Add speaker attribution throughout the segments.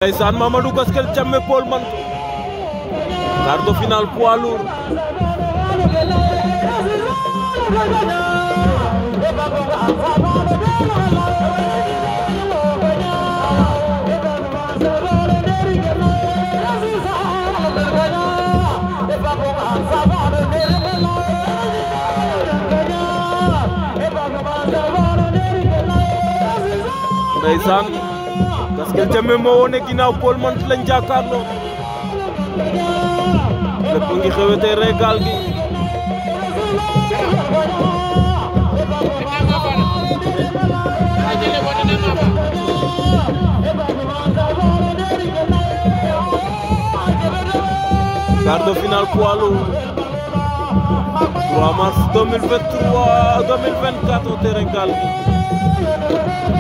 Speaker 1: ndeysaan Mamadou Gaskel Thiamé Paul Menthe quart de finale poids lourd ndeysaan Gaskel Thiamé moo wone ginnaaw Paul Menthe lañ jàkkaarloo lépp ngi xewetee Regal gi quart de finale poids lourd 3 mars 2023 2024 au terrain Gaal gi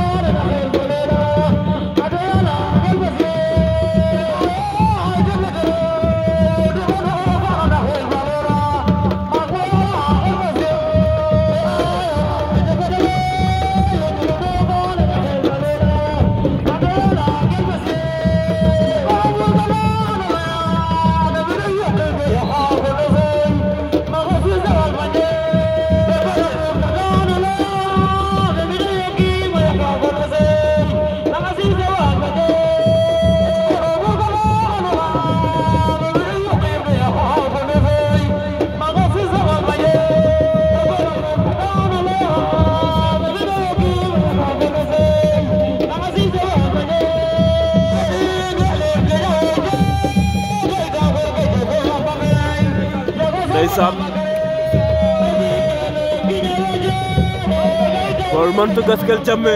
Speaker 1: ndeysaan Paul Menthe Gaskel Thiamé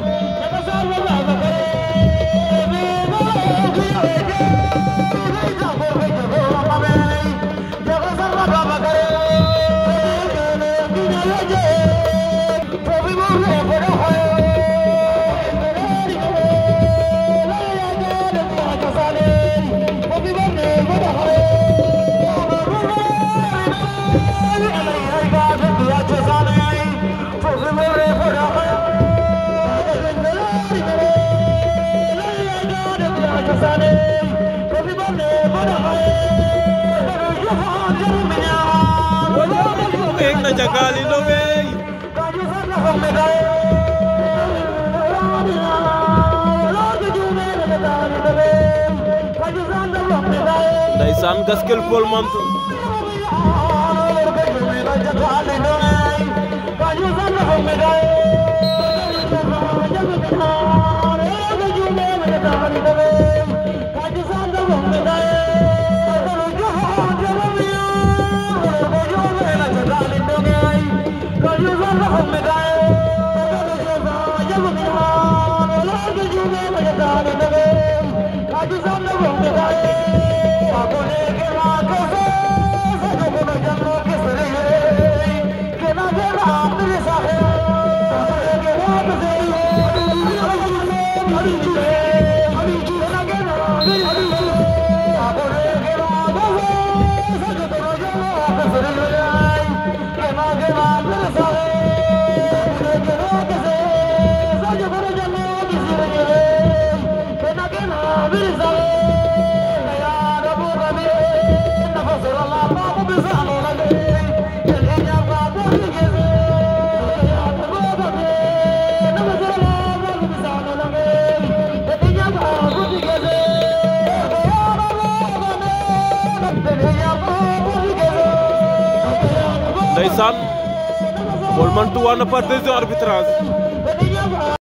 Speaker 1: Eng na jagali no wey Ndeysaan Gaskel Paul Menthe Ndeysaan Paul Menthe waa na par décision arbitrage